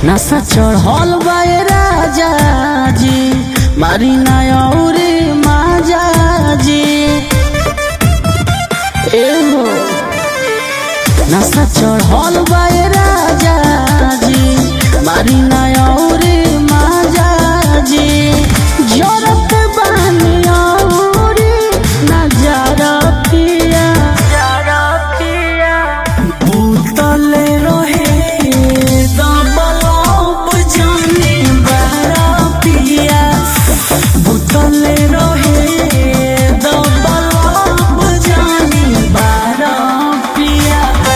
नशा चढ़ल बाए राजा जी मारी नौरी माजा जी एहो नशा चढ़ल बाए राजा जी मारी नौरी माजा जी जरत बानी औरी नजरा पिया भूतले रहे दबलब जाने बारा पिया भूतले रहे दबलब जाने बारा पिया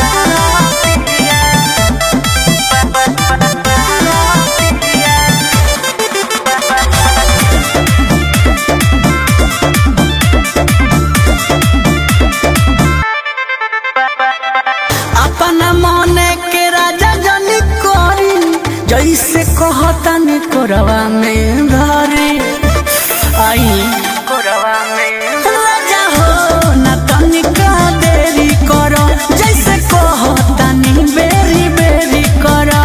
अपना मने के राजा जनी करी जैसे कहतन कोरवा में धरी आई कोरवा में राजा हो न तनिका देरी करो जैसे कहतनी बेरी बेरी करो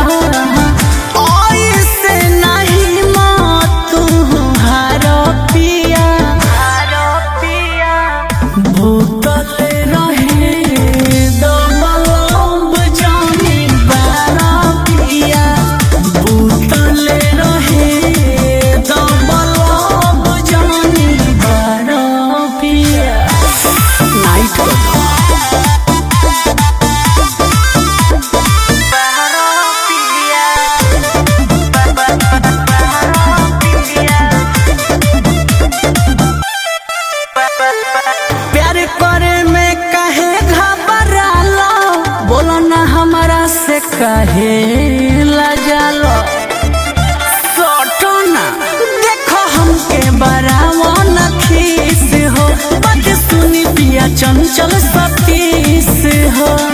ऐसे नहीं मत तू हारो पिया हारो पिया भूतले रहे दबलब जाने बारा पिया भूतले रहे दबलब जाने बारा पिया नाइट प्यार करे में कहे घबरालो बोलो ना हमारा से कहे लजालो सोटो ना देखो हमके बरावो न खीस हो बात सुनी पिया चंचल सतीस हो